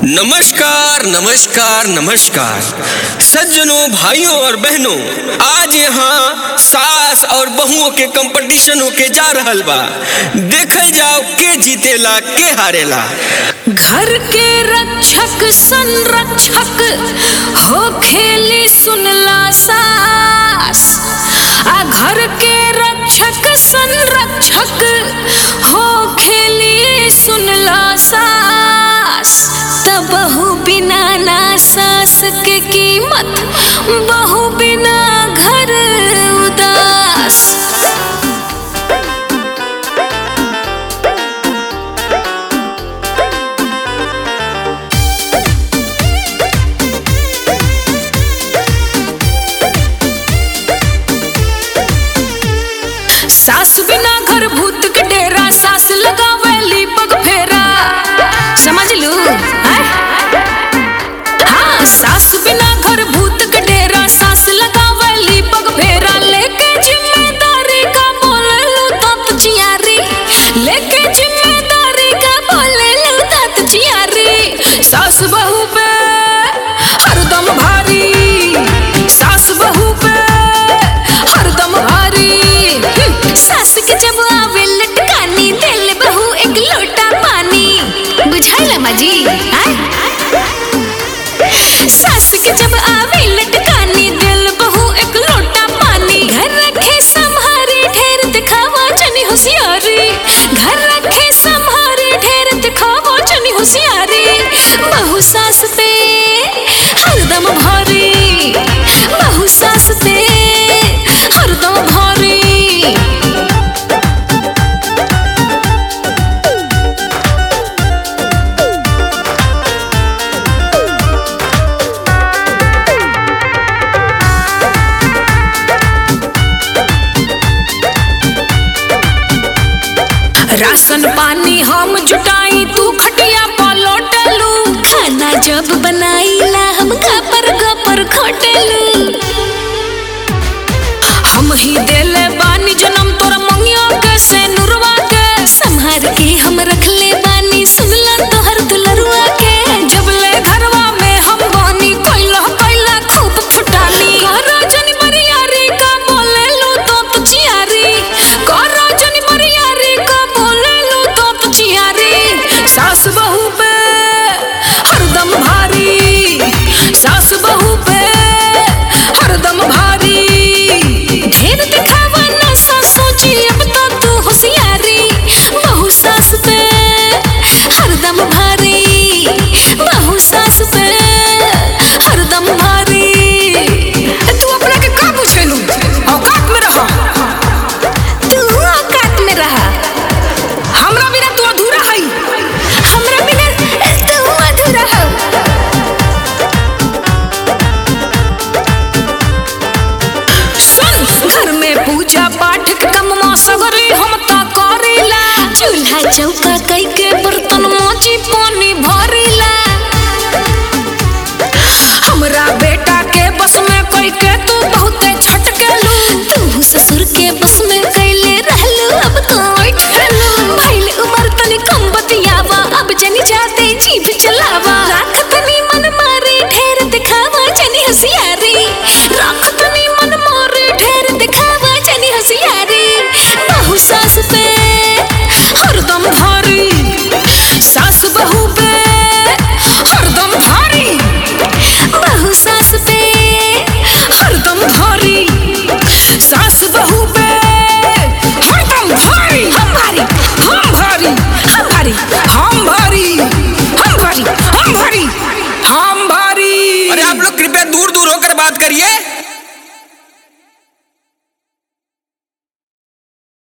नमस्कार नमस्कार नमस्कार सज्जनों भाइयों और बहनों आज यहाँ सास और बहुओं के कंपटीशन होके जा रहल बा देखल जाओ के जीतेला के हारेला घर के रक्षक संरक्षक हो खेली सुनला सास आ घर के रक्षक संरक्षक हो खेली सुनला सास त बहु बिना ना सास के कीमत बहु बिना घर उदास सास बिना घर भूत के डेरा सास लगावेली पग फेरा समझ लू हैं? हाँ सास बिना घर भूत के डेरा सास लगावेली पग फेरा लेके जिम्मेदारी का बोले लू तत जियारी लेके जिम्मेदारी का बोले लू तत जियारी सास बहू पे हरदम भारी सास बहू पे हरदम भारी हम्म, सास के जब आवे लटकानी दिल बहू एक लोटा पानी बुझाइला माजी आय सास के जब आवे लटकानी दिल बहू एक लोटा पानी घर रखे संहारी ढेर दिखावा जनी होशियारी घर रखे संहारी ढेर दिखावा जनी होशियारी बहू सास पे हरदम भारी बहू सास पे हरदम भारी राशन पानी हम जुटाई तू खटिया पलटलू खाना जब बनाईला हम घपर घपर खटलू हम ही देले बानी जन्म तोरा मंगिया के से नुरवा के संहार के हम रखले बानी सुनला तोहर दुलरुआ के जब ले घरवा में हम बानी कोइला कोइला खूब फुटानी करा जनी मरियारी का बोले लो तो पुचियारी करा जनी मरियारी का बोले लो तो पुचियारी सास बहू पे हरदम भारी सास बहू पे हरदम भारी ढेर दिखावा ना सासू जी अब तो तू होशियारी बहू सास पे हरदम भारी बहू सास पे हरदम भारी तू अपना के का पूछेलू औकात में रह तू औकात में रहा हमरा बिना तू अधूरा हई हमरा बिना तू अधूरा हो सुन घर में पूजा पाठ के कम सगरी हम ता करेला चूल्हा चौका कई के बर्तन मोची पानी भरेला हमरा बेटा के बस में कोई के तू बहुते झटकेलू तू ससुर के बस में कैले रहलू अब तो उठलू भइल उमर तनी कम बतियावा अब जनी जाते जीभ चलावा राख तनी मन मारे ढेर दिखावा जनी होशियारी राख तनी मन मारे ढेर दिखावा जनी होशियारी बहू सास पे हरदम भारी सास बहू पे हरदम भारी बहू सास पे हरदम भारी सास बहू पे हरदम भारी हम भारी हम भारी हम भारी हम भारी हम भारी हम भारी हम भारी अरे आप लोग कृपया दूर दूर होकर बात करिए